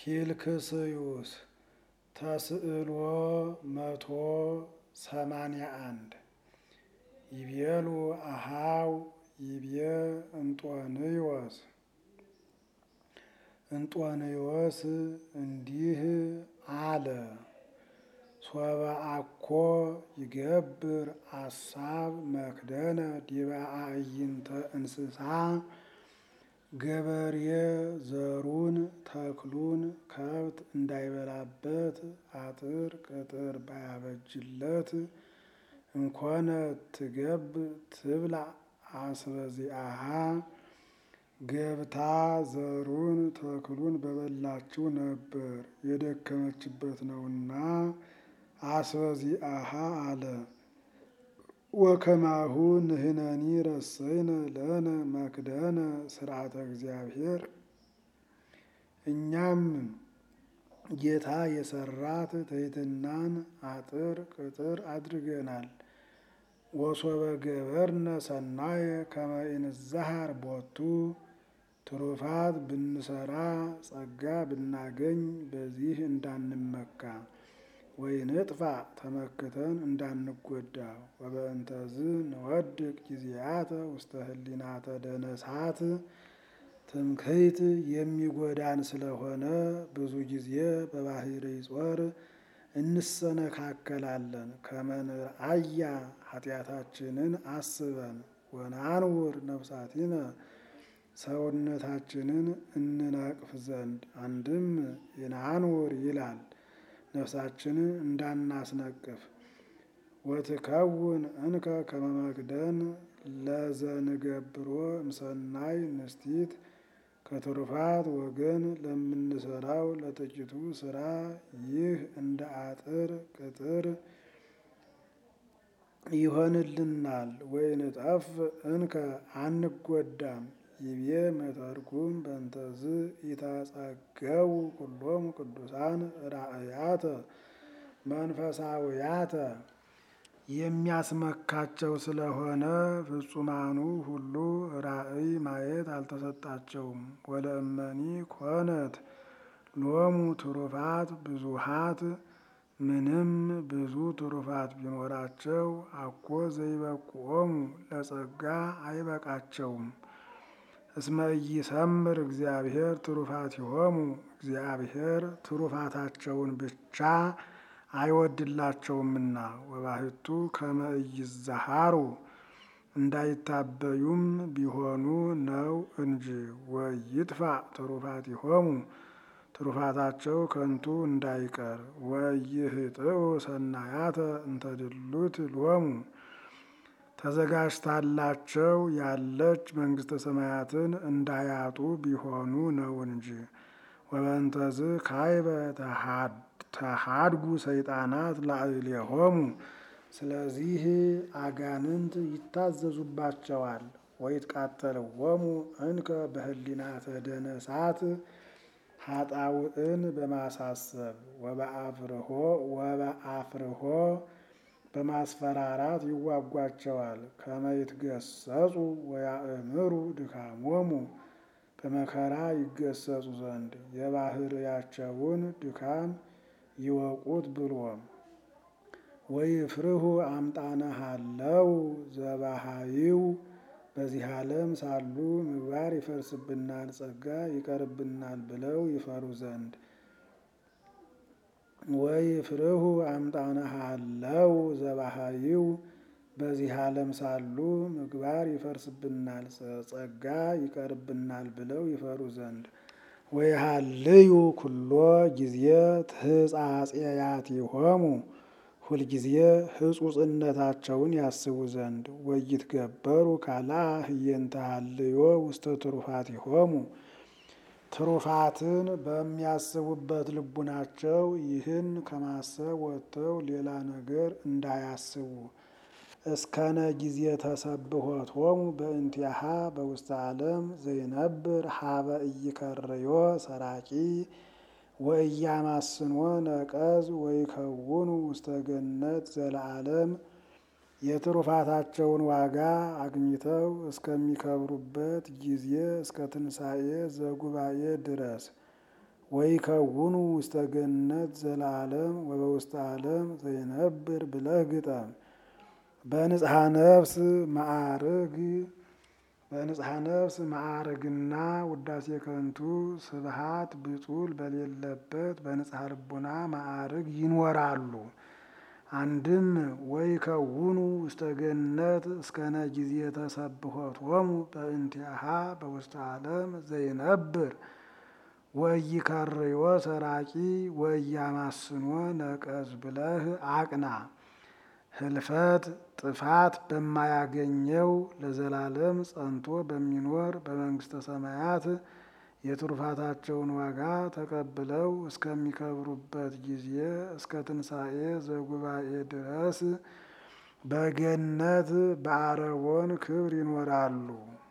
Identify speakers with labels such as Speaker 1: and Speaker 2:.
Speaker 1: ፊልክስዩስ ተስዕሎ መቶ ሰማንያ አንድ ይቤሉ አሃው ይቤ እንጦንዮስ እንጦንዮስ እንዲህ አለ። ሶበ አኮ ይገብር አሳብ መክደነ ዲበ አዕይንተ እንስሳ ገበሬ ዘሩን ተክሉን ከብት እንዳይበላበት አጥር ቅጥር ባያበጅለት እንኮነ ትገብ ትብላ አስበዚአሃ ገብታ ዘሩን ተክሉን በበላችው ነበር የደከመችበት ነውና አስበዚአሃ አለ። ወከማሁ ንሕነኒ ረሰይነ ለነ መክደነ ስርዓተ እግዚአብሔር እኛም ጌታ የሰራት ትሕትናን አጥር ቅጥር አድርገናል። ወሶበ ገበርነ ሰናየ ከመ ኢንዛሃር ቦቱ ትሩፋት ብንሰራ ጸጋ ብናገኝ በዚህ እንዳንመካ ወይንጥፋ ተመክተን እንዳንጎዳ ወበእንተዝ ንወድቅ ጊዜያተ ውስተ ህሊናተ ደነሳት ትምክህት የሚጎዳን ስለሆነ ብዙ ጊዜ በባህሪ ጾር እንሰነካከላለን። ከመንርአያ ኃጢአታችንን አስበን ወናንውር ነፍሳቲነ ሰውነታችንን እንነቅፍ ዘንድ አንድም ይናንውር ይላል ነፍሳችንን እንዳናስነቅፍ ወትከውን እንከ ከመ መክደን ለዘንገብሮ እምሰናይ ንስቲት ከትሩፋት ወገን ለምንሰራው ለጥቂቱ ስራ ይህ እንደ አጥር ቅጥር ይሆንልናል። ወይንጠፍ እንከ አንጎዳም። ይቤ መተርጉም በእንተዝ ኢታጸገው ኩሎሙ ቅዱሳን ራእያተ መንፈሳውያተ የሚያስመካቸው ስለሆነ ፍጹማኑ ሁሉ ራእይ ማየት አልተሰጣቸውም። ወለእመኒ ኮነት ሎሙ ትሩፋት ብዙሃት ምንም ብዙ ትሩፋት ቢኖራቸው አኮ ዘይበቁኦሙ ለጸጋ አይበቃቸውም። እስመ ኢይሰምር እግዚአብሔር ትሩፋቲሆሙ እግዚአብሔር ትሩፋታቸውን ብቻ አይወድላቸውምና ወባሕቱ ከመ ኢይዛሃሩ እንዳይታበዩም ቢሆኑ ነው እንጂ ወይጥፋ ትሩፋቲሆሙ ትሩፋታቸው ከንቱ እንዳይቀር ወይህጥኡ ሰናያተ እንተድሉት ሎሙ ተዘጋጅታላቸው ያለች መንግሥተ ሰማያትን እንዳያጡ ቢሆኑ ነው እንጂ። ወበእንተዝ ካይበ ተሃድጉ ሰይጣናት ላዕሌሆሙ ስለዚህ አጋንንት ይታዘዙባቸዋል። ወይትቃተልዎሙ እንከ በህሊናተ ደነሳት ኃጣውእን በማሳሰብ ወበአፍርሆ ወበአፍርሆ በማስፈራራት ይዋጓቸዋል። ከመ ይትገሰጹ ወያእምሩ ድካሞሙ በመከራ ይገሰጹ ዘንድ የባህርያቸውን ድካም ይወቁት ብሎ ወይፍርሁ አምጣነ ሀለው ዘባሃይው በዚህ ዓለም ሳሉ ምግባር ይፈርስብናል፣ ጸጋ ይቀርብናል ብለው ይፈሩ ዘንድ ወይፍርሁ አምጣነ ሀለው ዘባሃይው በዚህ ዓለም ሳሉ ምግባር ይፈርስብናል፣ ጸጋ ይቀርብናል ብለው ይፈሩ ዘንድ ወይሃልዩ ኩሎ ጊዜ ትሕጻጼያቲሆሙ ሁልጊዜ ሕጹጽነታቸውን ያስቡ ዘንድ ወይትገበሩ ካልአ ህየንተ ሀልዮ ውስተ ትሩፋቲሆሙ ትሩፋትን በሚያስቡበት ልቡናቸው ይህን ከማሰብ ወጥተው ሌላ ነገር እንዳያስቡ እስከነ ጊዜ ተሰብሖቶሙ በእንቲአሃ በውስተ ዓለም ዘይነብር ሀበ ኢይከርዮ ሰራቂ ወኢያማስኖ ነቀዝ ወይከውኑ ውስተ ገነት ዘለዓለም የትሩፋታቸውን ዋጋ አግኝተው እስከሚከብሩበት ጊዜ እስከ ትንሣኤ ዘጉባኤ ድረስ ወይከውኑ ውስተ ገነት ዘለዓለም ወበውስተ ዓለም ዘይነብር ብለህ ግጠም። በንጽሐ ነፍስ ማዕርግ በንጽሐ ነፍስ ማዕርግና ውዳሴ ከንቱ ስብሃት ብጡል በሌለበት በንጽሐ ልቡና ማዕርግ ይኖራሉ። አንድም ወይከውኑ ውስተ ገነት እስከነ ጊዜ ተሰብሖቶሙ በእንቲአሃ በውስተ ዓለም ዘይነብር ወኢይከርዮ ሰራቂ ወኢያማስኖ ነቀዝ ብለህ አቅና። ህልፈት ጥፋት በማያገኘው ለዘላለም ጸንቶ በሚኖር በመንግስተ ሰማያት የትሩፋታቸውን ዋጋ ተቀብለው እስከሚከብሩበት ጊዜ እስከ ትንሣኤ ዘጉባኤ ድረስ በገነት በአረቦን ክብር ይኖራሉ።